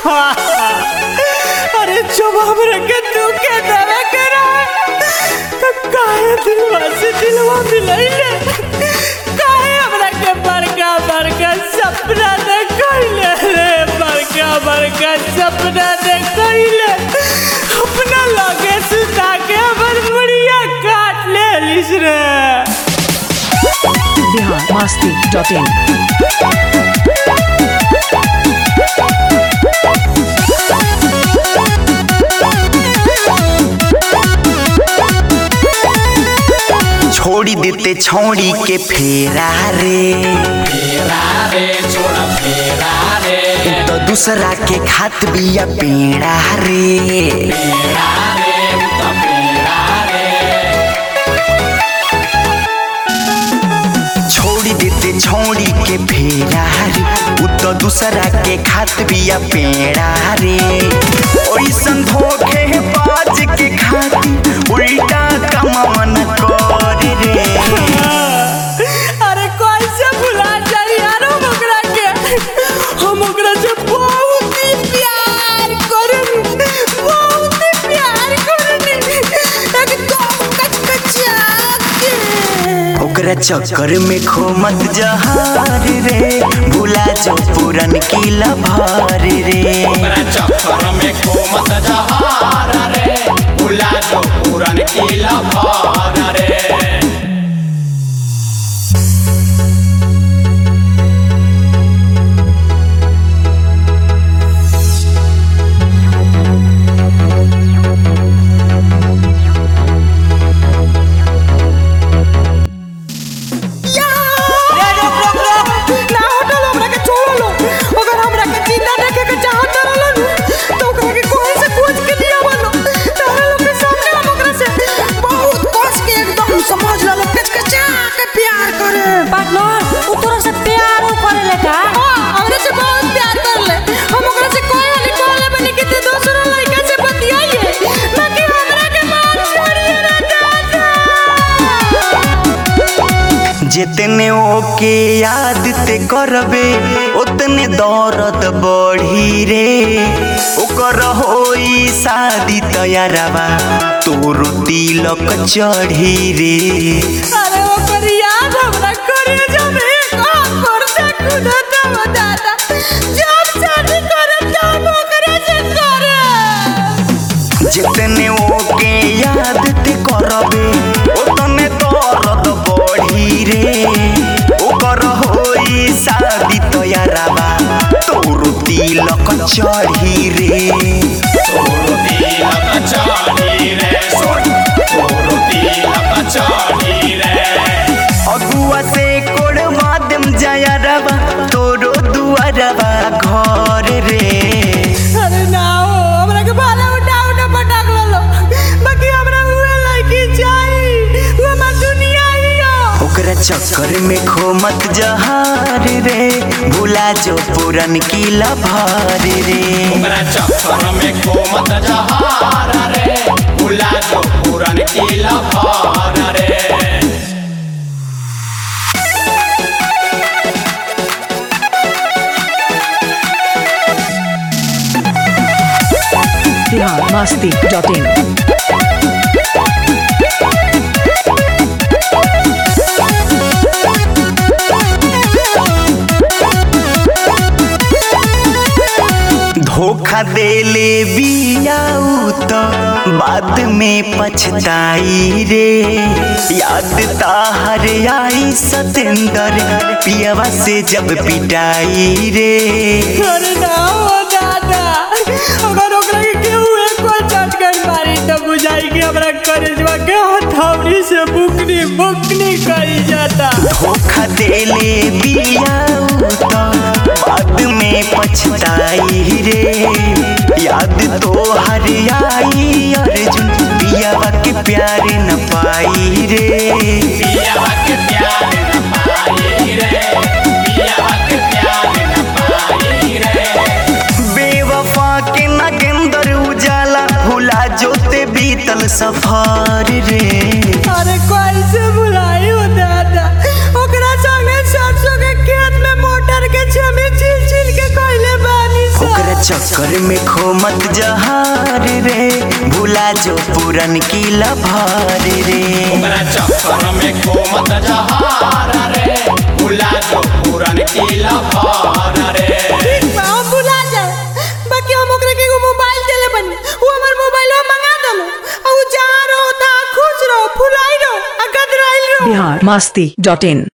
अरे जब हमरा के तू के देवे के रहे तो काहे दिलवा से दिलवा मिलैले काहे हमरा के बड़का बड़का सपना देखैले रे बड़का बड़का सपना देखैले अपना लगे सुता के हमर मुड़िया काट लेलिस रे बिहार मस्ती डॉट इन छोड़ी देते छौड़ी के फेरा रे तो दूसरा के खात बिया पेड़ा रे छोड़ी देते छौड़ी के फेरा रे उ तो दूसरा के खात बिया पेड़ा रे ओइसन धोखे बाज के खाती उल्टा कमवन कर रे अरे कैसे भुला जाई यार हम ओकरा के हम ओकरा से बहुत ही प्यार करनी बहुत ही प्यार करनी एकदम कचकचा के ओकरा चक्कर में खो मत जहार रे भूला जो पुरन की लभार रे चक्कर में कोमत जहार रे भुला जो पूरन की लभार रे रे रोक रोक रोक ना हटल हमरा के छोड़ लो अगर हमरा के जिंदा देखे के चाहत रहलन तो ओकरा के कोई से खोज के लिया वालो तारा लोग के सामने हम ओकरा से बहुत कस के एकदम समझ ला लो कचकचा के प्यार करे पार्टनर उ तोरा से प्यार उ करेले का हां हमरा से बहुत प्यार करले हम ओकरा से कोई वाली कहले बनी कि ते दूसरा लड़का से बतियाइए बाकी हमरा के मार छोड़िए रे दादा जितने ओके याद ते करबे उतने दौरत बढ़ी रे ओकर होई शादी तैयारवा तोर तिलक चढ़ी रे अरे ओकर याद हमरा करे जब एक और से खुदत हो दादा जब शादी करे तब ओकरा से करे जितने ओके याद ते करबे उतने दौरत बढ़ी रे ओकर होई शादी तैयारवा तोर तिलक चढ़ी रे तोरो तिलक चाही रे सुन तोरो तिलक चाही रे अगुआ से कोड़ माध्यम जयरवा तोरो दुआरवा घर रे अरे ना हो हमरा के भाला उठा उठा पटाक लो बाकी हमरा हुए लड़की चाहिए वो हमार दुनिया ही हो ओकरा चक्कर में खो मत जहार रे भूला जो पुरन की लभार रे ओकरा चक्कर में कोमत जहार रे भुला जो पूरन की लभार रे बिहार मस्ती डॉट इन धोखा देले बियाऊ तो बाद में पछताई रे याद ताहर आई सतेंद्र पियवा से जब पिटाई रे अरे ना हो दादा अगर ओकरा के केहू एक को चटकन मारी तो बुझाई कि हमरा करेजवा के हथौड़ी से बुकनी बुकनी करी जाता धोखा देले बियाऊ तो बाद में पछताई रे याद तो हर आई अर्जुन पियावा के प्यार न पाई रे पिया के प्यार न पाई रे पिया के प्यार न पाई रे बेवफा के नगेंदर उजाला भुला जोते बीतल सफर रे अरे कैसे भुलाई हो दादा ओकरा संगे सरसों के खेत में मोटर के छमी छिल छिल के कइले बानी सा ओकरा चक्कर में खो मत जहार रे भूला जो पूरन की लभार रे ओकरा चक्कर में कोमत जहार रे भुला जो पूरन की लफार रे हम भुला जाए बाकी हम ओकरे के एगो मोबाइल देले बनी वो हमर मोबाइलवा मंगा दलो और उ जहाँ रहो तहाँ खुश रहो फुलाई रहो आ गदराइल रहो बिहार मस्ती डॉट इन